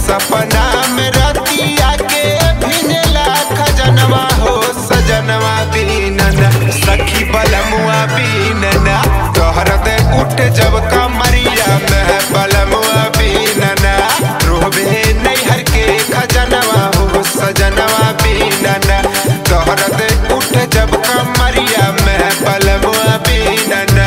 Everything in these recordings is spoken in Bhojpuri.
सपना में रतिया के भिनला खजनवा हो सजनवा बीनना सखी बलमुआ बीनना तोहरत उठ जब कमरिया में बलमुआ बीनना रोबे नैहर के खजनवा हो सजनवा बीनना तोहरत उठ जब कमरिया में बलमुआ बीनना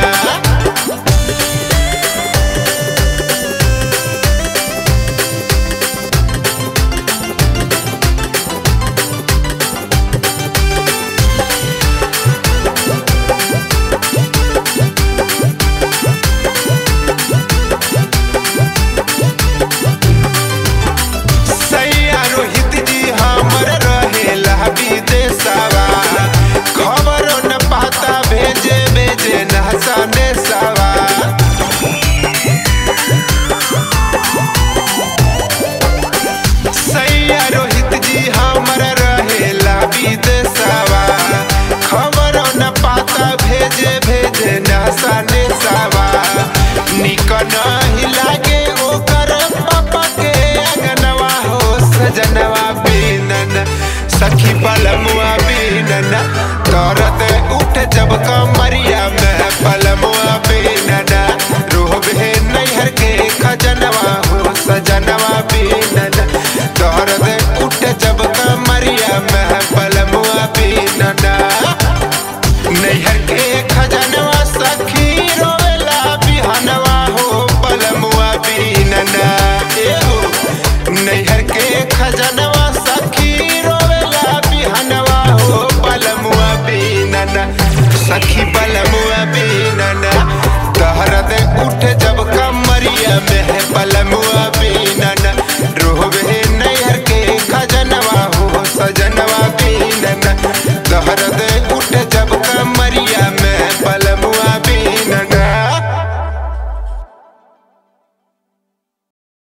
सैया रोहित जी हमर रहेला विदेशवा खबरो न पाता भेजे भेजे नहसने सवा सैया रोहित जी हमर रहेला विदेशवा खबरो न पाता भेजे भेजे नहसने सवा निक नहीं लागे ओकर पापा के अंगनवा हो सजनवा बीनन सखी बलमुआ बीनन तरत उठ जब कमरिया में बलमुआ बीनन रोबे नैहर के खजनवा हो सजनवा बीनन तरत उठ जब कमरिया में बलमुआ बीनन नैहर के खजनवा सखी रोवेला बिहनवा हो बलमुआ बीनना ए हो नैहर के खजनवा